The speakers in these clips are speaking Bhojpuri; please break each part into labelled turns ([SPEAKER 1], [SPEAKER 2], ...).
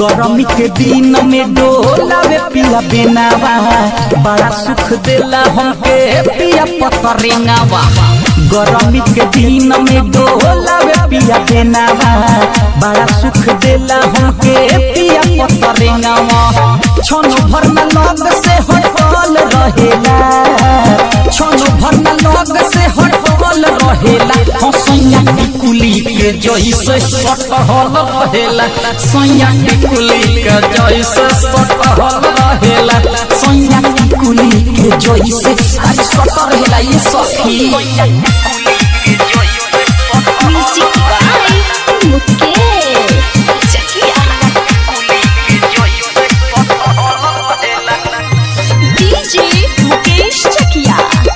[SPEAKER 1] गरमी के दिन में डोलावे पिया बेनावा बड़ा सुख देला हमके पिया पतरेंगावा गरमी के दिन में डोलावे पिया बेनावा बड़ा सुख देला हमके पिया पतरेंगावा छोनो भर न लग से हटल रहेला छोनो भर न लग से हटल रहेला हसैया की कुली के जैसे सटहल रहेला सैया की कुली के जैसे सटहल रहेला सैया की कुली के जैसे आज सट रहेला ये सखी
[SPEAKER 2] music by Mukesh Chakia DJ Mukesh Chakia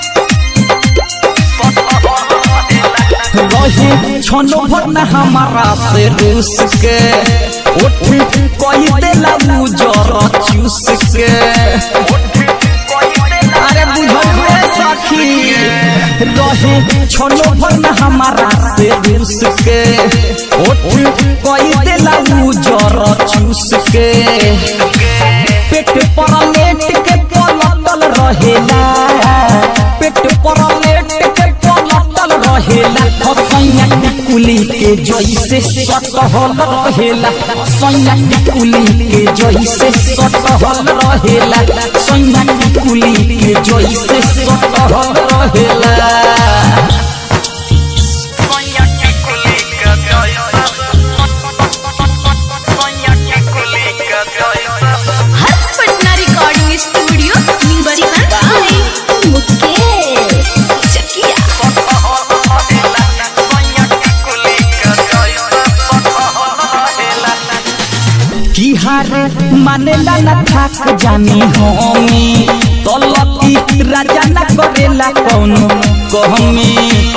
[SPEAKER 1] रहे छनो भर न हमारा से रूस के उठ कोई देला उजर चूस के अरे बुझल सखी रहे छनो भर न हमारा से रूस के उठ कोई देला उजर चूस के पेट पर लेट के पलटल रहेला पेट पर लेट के पलटल रहेला सैया की कुली के जैसे सटहल रहेला सैया की कुली के जैसे सटहल रहेला सैया की कुली के जैसे सटहल रहेला
[SPEAKER 2] Harsh Patna recording studio music by Mukesh Chakia
[SPEAKER 1] की हार मानेला न थाक जानी होमी तलती राजा न करेला कौनो कहमी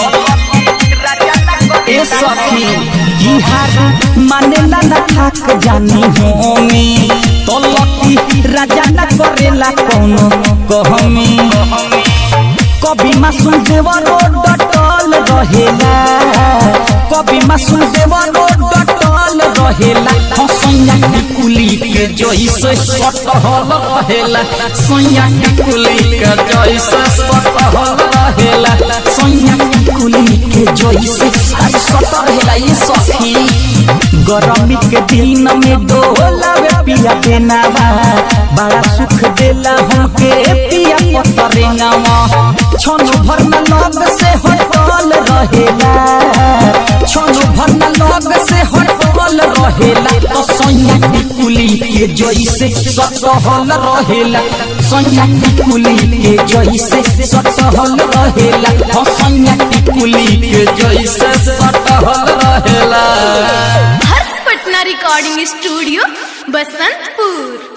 [SPEAKER 1] ए सखी की हार मानेला न थाक जानी होमी तलती राजा न करेला कौनो कहमी कभी मासूम देवरो डटल रहेला कभी मासूम देवरो डटल रहेला सैया की कुली के जैसे सटहल रहेला सैया की कुली के जैसे सटहल रहेला सैया की कुली के जैसे आज सट रहेला ये सखी गरमी के दिन में डोलावे पिया बेनावा बड़ा सुख देला हमके पिया पतरेंगावा छोनो भर न लग से हटल रहेला छोनो भर न लग से हटल रहेला तो सैया की कुली के जैसे सटहल रहेला सैया की कुली के जैसे सटहल रहेला हो सैया की कुली के जैसे सटहल रहेला
[SPEAKER 2] हर्ष पटना रिकॉर्डिंग स्टूडियो बसंतपुर